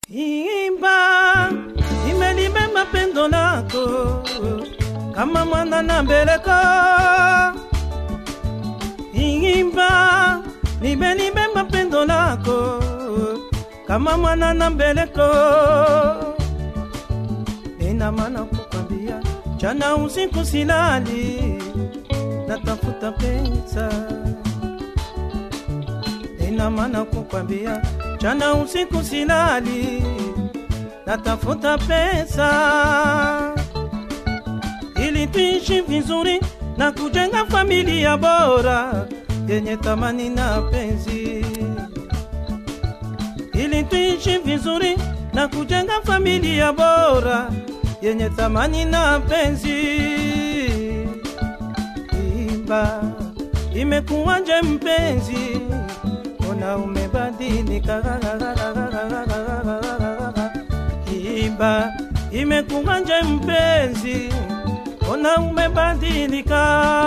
Imba, imelibeba pendo lako kama mwana na mbeleko. Imba, nimelibeba pendo lako kama mwana na mbeleko. Ina maana kukwambia jana usiku silali, natafuta pesa. Ina maana kukwambia jana usiku silali, natafuta pesa ili tuishi vizuri na kujenga familia bora yenye thamani na penzi, ili tuishi vizuri na kujenga familia bora yenye thamani na penzi. Imba, imekuwaje mpenzi, ona umebadilika. Imba, imekuwaje mpenzi, ona umebadilika.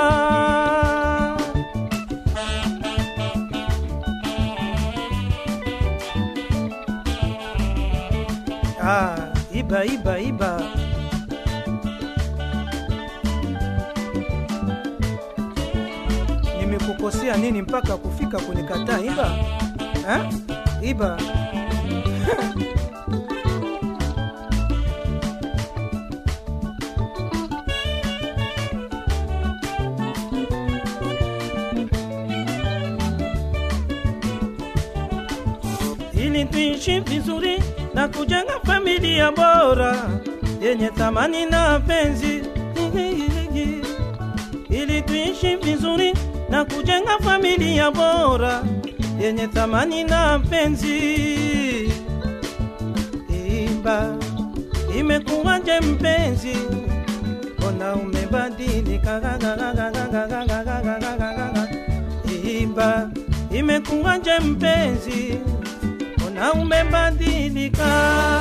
Ah, iba iba iba. Nimekukosea nini mpaka kufika kunikataa iba? Ha? Iba. ili tuishi vizuri na kujenga familia bora yenye thamani na penzi, ili tuishi vizuri na kujenga familia bora yenye thamani na penzi. Imba, imekuwaje mpenzi, ona umebadilika. Imba, imekuwaje mpenzi, ona umebadilika.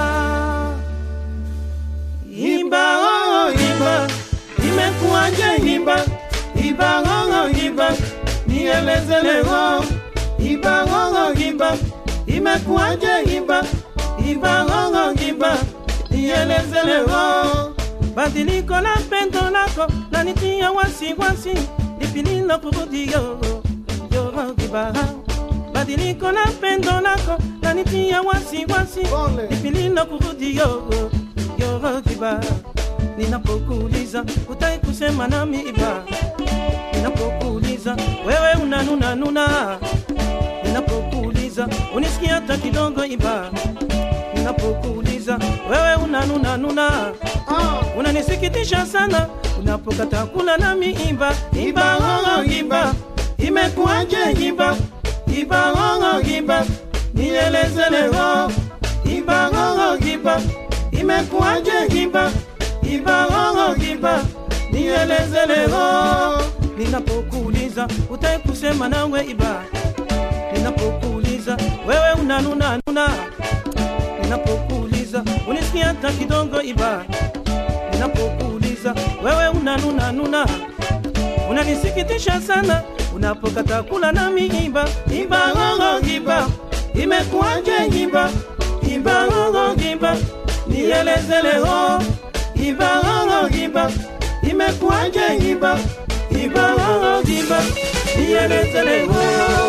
Imba, oh, imba, imekuwaje imba, imba, oh, imba, nieleze leo. Imba, oh, imba, imekuwaje imba, imba, oh, imba, nieleze leo. Badiliko la pendo lako lanitia wasiwasi, lipi nilokurudi yo yo kibaha badiliko la pendo lako lanitia wasiwasi, Pole. lipi nilokurudi yo yo kibaha ninapokuuliza utai kusema nami iba, ninapokuuliza wewe unanuna nuna, ninapokuuliza unisikia hata kidogo iba, ninapokuuliza wewe unanuna nuna Ah, unanisikitisha sana unapokata kula nami imba imba ng'ong'o imba imekuwaje imba imba ng'ong'o imba nieleze leo imba ng'ong'o imba imekuwaje imba imba ng'ong'o imba nieleze leo ninapokuuliza utai kusema nawe iba ninapokuuliza wewe unanuna nuna ninapokuuliza unisikia hata kidogo iba ninapokuuliza wewe unanuna nuna unanisikitisha sana unapokata kula nami imba imba ng'ong'o imba imekuwaje imba imba ng'ong'o imba nieleze leo imba ng'ong'o imba imekuwaje imba imba ng'ong'o imba nieleze leo